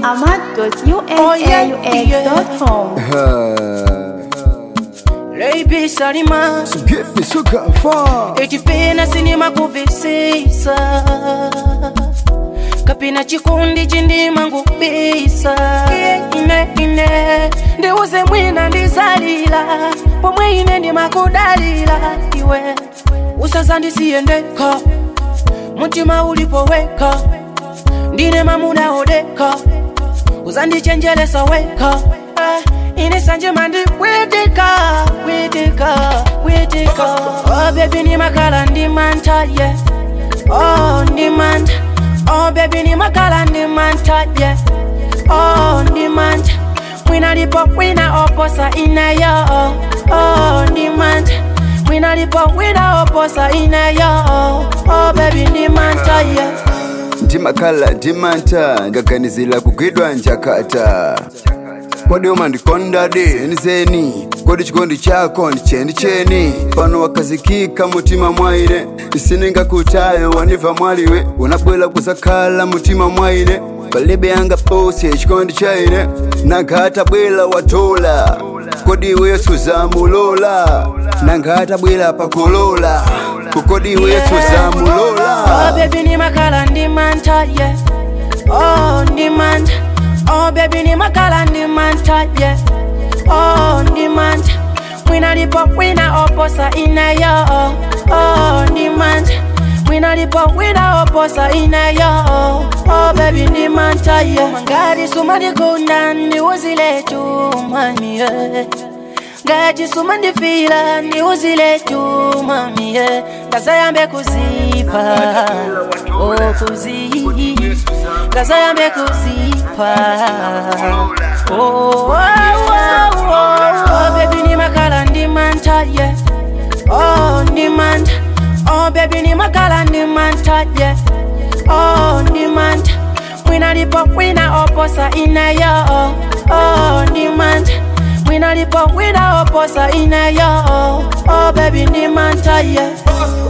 ahmad.unaux.com. Lady Salima Give me sugar far. ekipina sinima kuvisisa kapina chikundi chindima ngubisa ine ine ndiuze mwina ndizalila pomwe ine ndimakudalila iwe usazandisiyendeka mutima ulipoweka ndine mamuna odeka uzandichenjelesa weka Eh, ine sanje mandi witika witika witika oh baby ni makala ndi manta yeah oh ndi manta oh baby ni makala ndi manta yeah oh ndi manta wina lipo wina oposa ina yo oh ndi manta wina lipo wina oposa ina yo oh baby ndi manta yeah ndimakhala ndimanta ngaganizila kugwidwa njakata kodi umandikondadi nizeni kodi chikondi chako ndicheni cheni pano wakazikika mutima mwaine isiningakutayo waniva mwaliwe unabwela kuzakhala mutima mwaine palibe yanga pose chikondi chaine nangata bwela watola kodi iwe suzamulola nangata bwela pakolola kukodi iwe suzamulola Oh baby ni makala ndi manta yeah Oh ndi manta Oh baby ni makala ndi manta yeah Oh ndi manta Wina lipo wina oposa ina yo Oh ndi manta Wina lipo wina oposa ina yo Oh baby ndi manta yeah Mangari sumadi kunda ndi uzile tu mami yeah ngati sumandifila ndi uzile tu mami yeah ngazayambe kuzipa oh kuzi ngazayambe kuzipa oh, oh, oh, oh, oh baby ni makala ndi manta yeah oh ndi manta oh baby ni makala ndi manta yeah oh ndi manta wina lipo wina oposa ina yo oh ndi manta wina lipo wina oposa ina yo oh baby ndi manta yeah